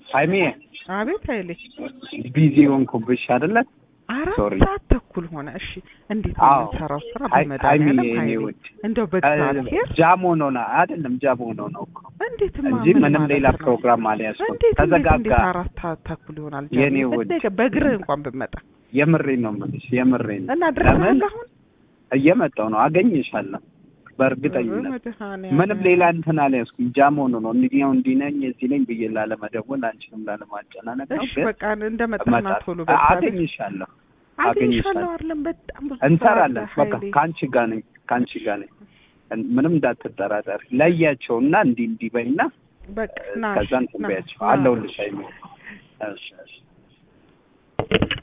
ሀይሜ አቤት ኃይሌ ቢዚ ሆንኩብሽ አይደለ? አራት ሶሪ። ሰዓት ተኩል ሆነ። እሺ እንዴት ነው አዎ። የምንሰራው ስራ? ሀይ- በመድኃኒዓለም ሀይሚዬ፣ የኔ ኃይሌ ውድ እንደው በእግዚአብሔር ጃም ሆኖ ነው አይደለም? ጃም ሆኖ ነው እኮ እንዴት እንጂ ምንም ሌላ ፕሮግራም አልያዝኩም። እንዴት እንዴት ተዘጋጋ። እንዴት አራት ሰዓት ተኩል ይሆናል? የኔ ጃኒ? ውድ። እንደገ- በእግርህ እንኳን ብመጣ የምሬን ነው የምልሽ፣ የምሬን ነው። እና ለምን ድረሳለህ አሁን እየመጣሁ ነው፣ አገኝሻለሁ በእርግጠኝነት። በመድኃኒዓለም። ምንም ሌላ እንትን አልያዝኩም። ጃም ሆኖ ነው እንዲያው እንዲህ ነኝ እዚህ ነኝ ብዬ ላለመደወል አንቺንም ላለማጨናነቅ ነው። እሺ ግን በቃ እንደመጣና እመጣለሁ። ቶሎ በቃ አገኝሻለሁ፣ አገኝሻለሁ አገኝሻለሁ። አይደለም በጣም ብዙ እንሰራለን። ስራ አለ በቃ ኃይሌ። ከአንቺ ጋር ነኝ፣ ከአንቺ ጋር ነኝ። ምንም እንዳትጠራጠር። ለያቸውና እንዲህ እንዲህ በይና በቃ ና ከዛ እንትን ና፣ በያቸው ና። አለሁልሽ። አይሚ እሺ እሺ